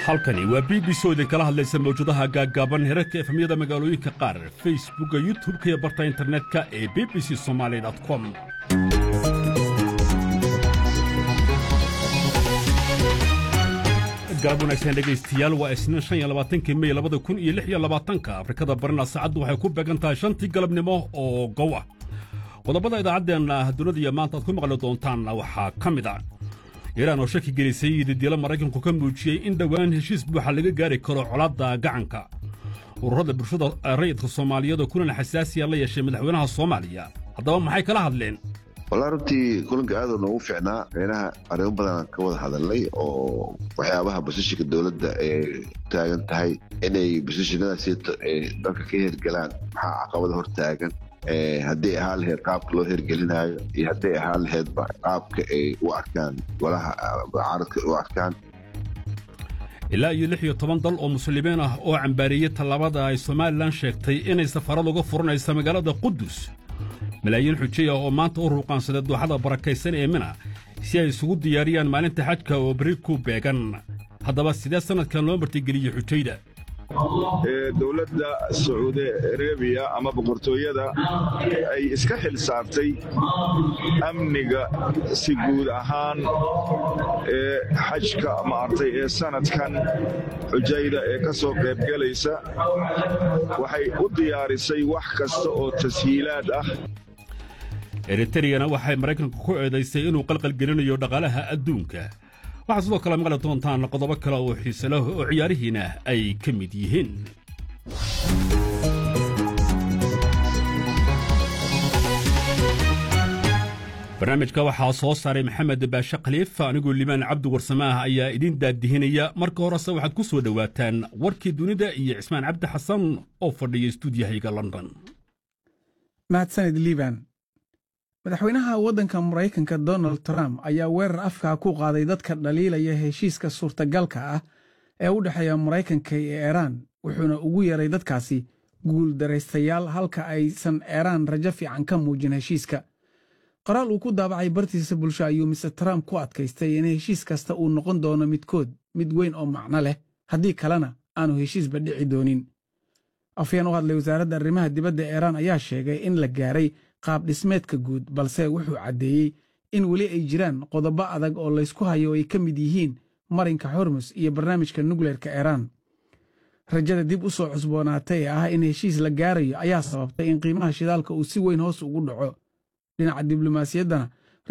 halkani waa b b c oo idinkala hadlaysa mawjadaha gaaggaaban herarka efemyada magaalooyinka qaar facebookga youtub-ka iyo barta internetka ee b b c somaali com galab wanaagsan dhegaystayaal waa isniin shan iyo labaatanki mey labada kun iyo lix iyo labaatanka afrikada barina saacaddu waxay ku beegan tahay shantii galabnimo oo gow ah qodobada idaacaddeenna dunida iyo maanta aad ku maqli doontaanna waxaa ka mid a iiraan oo shaki gelisay didiilo maraykanku ka muujiyey in dhowaan heshiis buuxa laga gaari karo colaadda gacanka ururada bulshada rayidka soomaaliyeed oo kulan xasaasiya la yeeshay madaxweynaha soomaaliya haddaba maxay kala hadleen walaa runtii kulanka aaduu noogu fiicnaa meynaha arrimo badanaan ka wada hadalnay oo waxyaabaha basishinka dowladda ee taagan tahay inay basishinadaasi dalka ka hergelaan maxaa caqabada hor taagan hadday ahaan laheyd qaabka loo hergelinaayo iyo hadday ahaan laheydba qaabka ay u arkaan golaha mucaaradka u arkaan ilaa iyo lix iyo toban dal oo muslimiin ah oo cambaariyey tallaabada ay somalilan sheegtay inay safarad uga furanaysa magaalada qudus malaayiin xujay ah oo maanta u ruuqaansaday dooxada barakaysan ee mina si ay isugu diyaariyaan maalinta xajka oo beri ku beegan haddaba sidee sannadkan loo martigeliyey xujayda dowladda sacuudi arabiya ama boqortooyada ay iska xil saartay amniga si guud ahaan ee xajka maartay ee sanadkan xujayda ee ka soo qaybgelaysa waxay u diyaarisay wax kasta oo tashiilaad ah eritriyana waxay maraykanka ku eedaysay inuu qalqalgelinayo dhaqaalaha adduunka waxaa sidoo kale maqli doontaan qodobo kale oo xiise leh oo ciyaarihiina ay ka mid yihiin barnaamijka waxaa soo saaray maxamed baashe khaliif anigoo limaan cabdi warsamaah ayaa idiin daadihinaya marka horese waxaad ku soo dhowaataan warkii dunida iyo cismaan cabdi xasan oo fadhiya stuudiyahayga london mahadsanid liiban madaxweynaha waddanka maraykanka donald trump ayaa weerar afkaa ku qaaday dadka dhaliilaya heshiiska suurtagalka ah ee u dhexeeya maraykanka iyo eeraan wuxuuna ugu yeeray dadkaasi guuldaraystayaal halka aysan eeraan rajo fiican ka muujin heshiiska qoraal uu ku daabacay bartiisa bulsho ayuu mister trump ku adkaystay in heshiis kasta uu noqon doono midkood mid weyn oo macno leh haddii kalena aanu heshiisba dhici doonin afyeen u hadlay wasaaradda arrimaha dibadda eeraan ayaa sheegay in la gaaray qaab dhismeedka guud balse wuxuu caddeeyey in weli ay jiraan qodobo adag oo laysku hayo oo ay ka mid yihiin marinka xormus iyo barnaamijka nukleerka eeraan rajada dib u soo cusboonaatay ee ah in heshiis la gaarayo ayaa sababtay in qiimaha shidaalka uu si weyn hoos ugu dhaco dhinaca diblomaasiyaddana